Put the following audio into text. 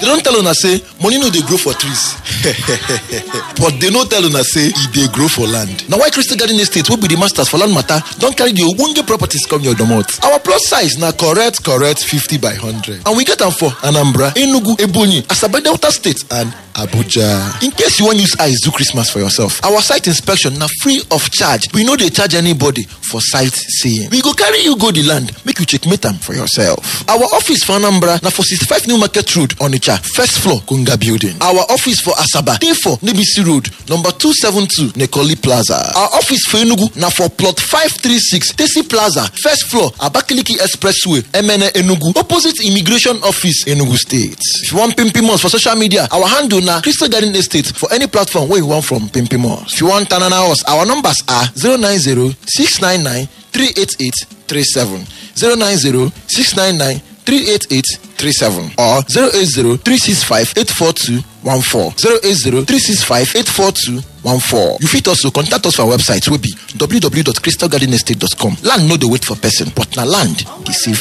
They don tell una say money no dey grow for trees. but they no tell una say e dey grow for land. Na why Crystal Garden Estate wey be the masters for land matter don carry the ogbonge properties come your domot. Our plus size na correct correct 50 by 100 and we get am for Anambra, Enugu, Ebonyi, Asaba Delta State and Abuja. In case you wan use eyes do Christmas for yourself, our site inspection na free of charge. We no dey charge anybody for site seeing. We go carry you go the land make you checkmate am for yourself. Our office for Anambra na for 65 New Market Road, Onitsha, first floor, Kunga Building. Our office for Asaba dey for Nebisi Road, number 272, Nekoli Plaza. Our office for Enugu na for plot 536, Tesi Plaza, first floor, Abakaliki Expressway, Emene Enugu, opposite Immigration Office, Enugu State. If you want Pimpimos for social media, our handle na Crystal Garden Estate for any platform wey you want from Pimpimos. If you want Tanana us, our numbers are 090 699 388 37 090 699 388 37 or 080 365 842 14 080 365 842 14. You fit also contact us for our website wey be www.crystalgardenestate.com. Land no dey wait for person, but na land dey save